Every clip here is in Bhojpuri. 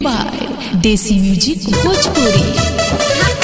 बाय देसी म्यूजिक भोजपुरी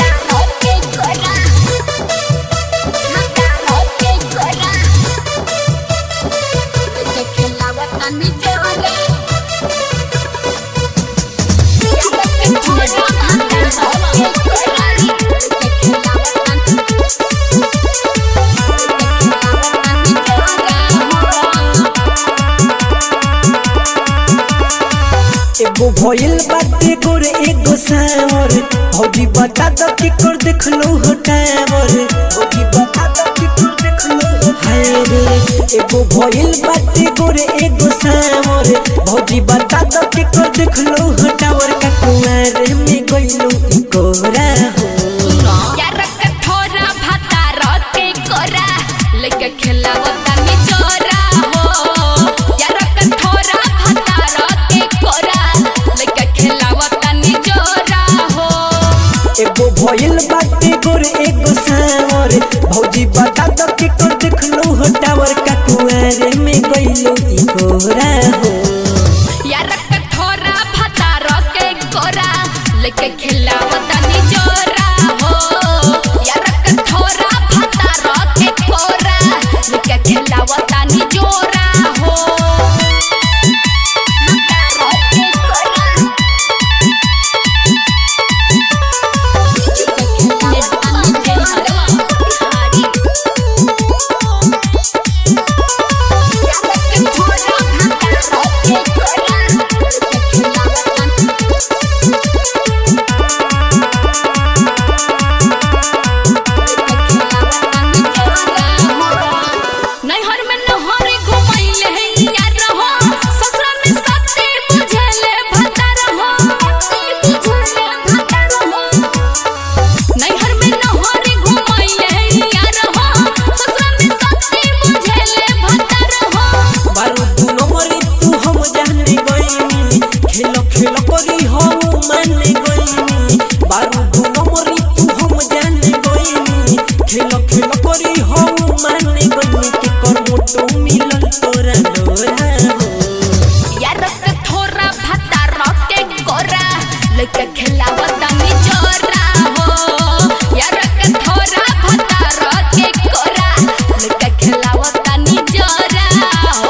एगो भइल बाटे गोर एगो सावर भौजी बता द कि कर देखलो हो टावर भौजी बता द कि कर देखलो हो हाय रे एगो भइल बाटे गोर एगो सावर भौजी बता द कि कर देखलो हो टावर का कुआर में गइलो ई कोरा हो खेलावता निचोरा हो यार कठोरा भतारा के कोरा लइका खेलावता निचोरा हो एगो भइल बाटे गोर एगो सावर भौजी बता द कि कर देखलो हो टावर का कुआर में गइलो ई कोरा हो यार कठोरा भतारा के कोरा लइका खेलावता निचोरा हो यार कठोरा भतारा के कोरा लइका खेलावता निचोरा हो नैहर में नहर घुमैले है यार हो ससुरा में सत्ते बुझले भतार हो नैहर में नहर घुमैले है यार हो ससुरा में सत्ते बुझले भतार हो बारू दुनो मरी तू हम जाने गईनी खेलो खेलो करी हम माने गईनी बारू दुनो मरी तू हम जाने गईनी खेलो खेलो करी हम माने गईनी के कर मोटो मिलल तोरा डोरा हो यार थोड़ा भतार के गोरा लइका खेलावता निचोरा हो यार थोड़ा भतार के गोरा लइका खेलावता निचोरा हो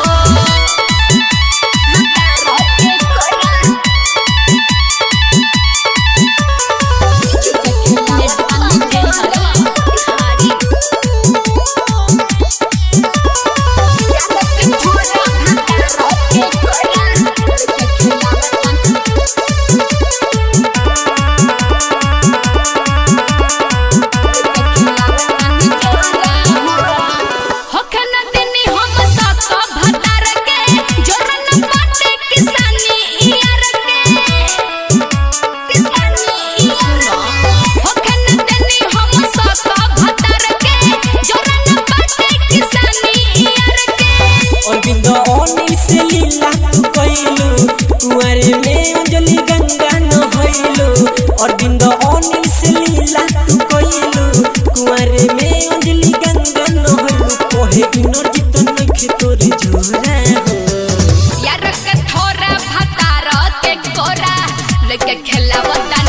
होखन दिनी हम सका भतार के जोरन बाटे किसानी यार के किसानी सुनो होखन दिनी हम सका भतार के जोरन बाटे किसानी यार के और बिंदो ओनी से लीला तू कइलू कुंवारे में अंजलि गंगा न होइलू और बिंदो ओनी से लीला तू कइलू कुंवारे में अंजलि गंगा न होइलू कोहे इनर जित नखे तोरे जोरा हो यार के थोड़ा भतार के कोरा लेके खेलावता